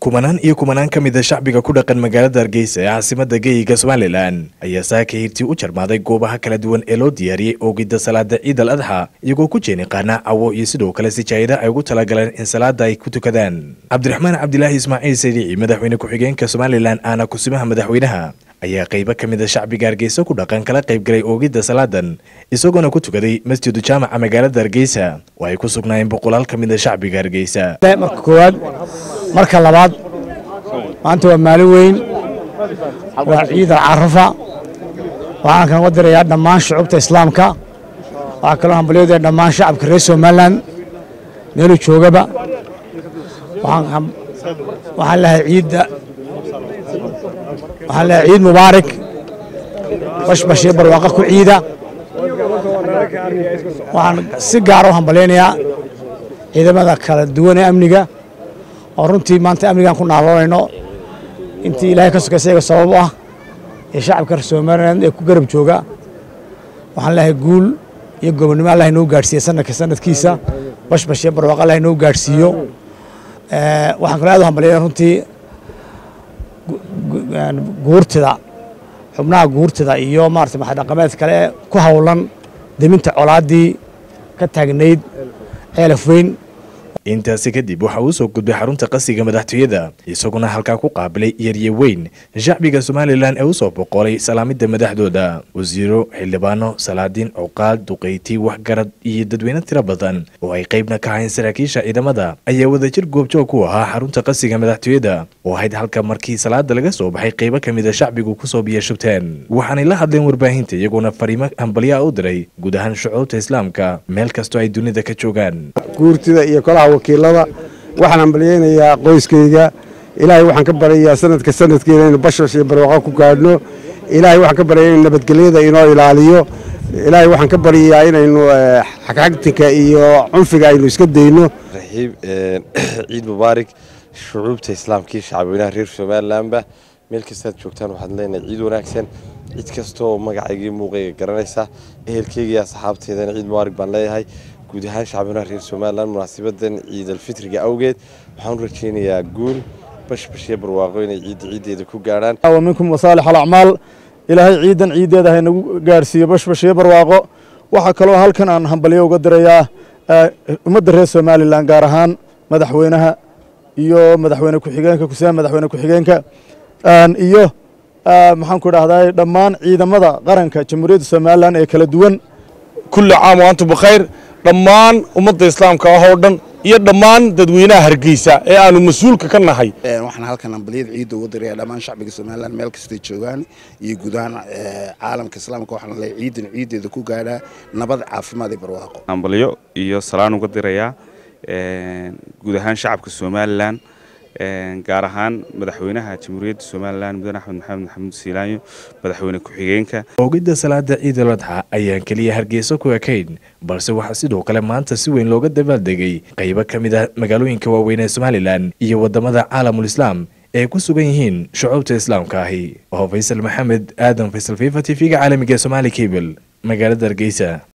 kumanaan iyo kumanaan ka mida shacbiga ku dhaqan magaalada hargeysa ee caasimada geeyiga somalilan ayaa saaka hirtii u jarmaaday goobaha kala duwan ee loo diyaariyey oogidda salaada ciid al adxa iyagoo ku jeeni qaana cawo iyo sidoo kale sijaayada ay ugu talagaleen in salaada ay ku tukadaan cabdiraxmaan cabdilaahi ismaaciil sadiici madaxweyne ku-xigeenka somalilan aana kusimaha madaxweynaha ayaa qaybo ka mid a shacbiga hargeysa ku dhaqan kala qayb galay oogidda salaadan isagoona ku tukaday masjidu jaamaca magaalada hargeysa oo ay ku sugnaayeen boqolaal ka mid a shacbiga hargeysa marka koowaad marka labaad maanta waa maalin weyn waa ciid al carafa waxaan kan uga dirayaa dhammaan shucubta islaamka waxaa kaloo hambalyadaya dhammaan shacabka reer somalilan meeluu joogaba waxaan lehay ciidda waxaan lehay ciid mubaarak bashbashii barwaaqa ku ciida waxaan si gaara u hambalyaynayaa ciidamada kala duwan ee amniga oo runtii maanta amnigaan ku naaloonayno intii ilaahay ka sokaysa iyaga sabab u ah ee shacabka reer somalilan ee ku garab jooga waxaan lehay guul iyo gobonnimo allah inoo gaadhsiiya sanadka sanadkiisa bashbashiyo barwaaqa allah inoo gaadhsiiyo waxaan kaloo aad u hambalyaynaya runtii guurtida xubnaha guurtida iyo maarata maxadhaqameed kale ee ku howlan deminta colaaddii ka taagnayd ceelaf weyn intaasi kadib waxa uu soo gudbay xarunta qasiga madaxtooyada isaguna halkaa ku qaabilay yarye weyn shacbiga somalilan ee u soo boqolay salaamidda madaxdooda wasiiro xildhibaano salaadiin cuqaal duqayti waxgarad iyo dadweyne tiro badan oo ay qaybna ka hayn saraakiisha ciidamada ayaa wadajir goobjoog ku ahaa xarunta qasiga madaxtooyada oo ahayd halka markii salaada laga soo baxay qaybo ka mid a shacbigu kusoo biyashubteen waxaanay la hadleen warbaahinta iyagoona fariimo hambalyaa u diray guud ahaan shucuubta islaamka meel kastoo ay dunida ka joogaan guurtida iyo kolaha wakiilada waxaan hambalyaynayaa qoyskayga ilaahay waxaan ka baryayaa sanadka sanadkeena inaynu bashash iyo barwaaqo ku gaadhno ilaahay waxaan ka baryayaa in nabadgelyada inoo ilaaliyo ilaahay waxaan ka baryayaa inaynu xagxagtinka iyo cunfiga aynu iska dayno raxiib ciid mubaarak shucuubta islaamkii shacabweynaha reer somalilanba meel kastaad joogtaan waxaad leenahay ciid wanaagsan cid kastooo magacaygii muuqayga garanaysa ehelkeyga iyo asxaabteedana ciid mubaarak baan leeyahay guud ahaan shacbinaha reer somalilan munaasabadan ciid alfitriga awgeed waxaan u rajaynayaa guul bashbashyo barwaaqo inay ciidda ciiddeeda ku gaadhaan minkum wasaalix alacmaal ilaahay ciidan ciiddeeda haynagu gaarhsiiyo bashbashyo barwaaqo waxaa kaloo halkan aan hambalyo uga dirayaa ummadda reer somalilan gaar ahaan madaxweynaha iyo madaxweyne ku-xigeenka kusiha madaxweyne ku-xigeenka iyo maxaan ku idhahdaa dhammaan ciidamada qaranka jamhuuriyadda somalilan ee kala duwan kulli caam wa antum bikhayr dhammaan ummadda islaamka ah oo dhan iyo dhammaan dadweynaha hargeysa ee aanu mas-uulka ka nahay waxaan halkan ambaliyada ciidda uga diraya dhammaan shacbiga somalilan meel kastay joogaan iyo guud ahaan caalamka islaamka waxaan leeyahay ciidan ciiddeeda ku gaadhaa nabad caafimaad iyo barwaaqo ambalyo iyo salaan uga dirayaa guud ahaan shacabka somalilan gaar ahaan madaxweynaha jamhuuriyadda somalilan mudane axmed maxamed maxamuud siilaanyo madaxweyne ku-xigeenka oogidda salaada ciid al adxa ayaan keliya hargeysa ku ekayn balse waxaa sidoo kale maanta si weyn looga dabaaldegay qaybo ka mid ah magaalooyinka waaweyn ee somalilan iyo waddamada caalamul islaam ee ku sugan yihiin shucuubta islaamka ahi oo faysal maxamed aadan faysal fifa t v-ga caalamiga ee somaali cable magaalada hargeysa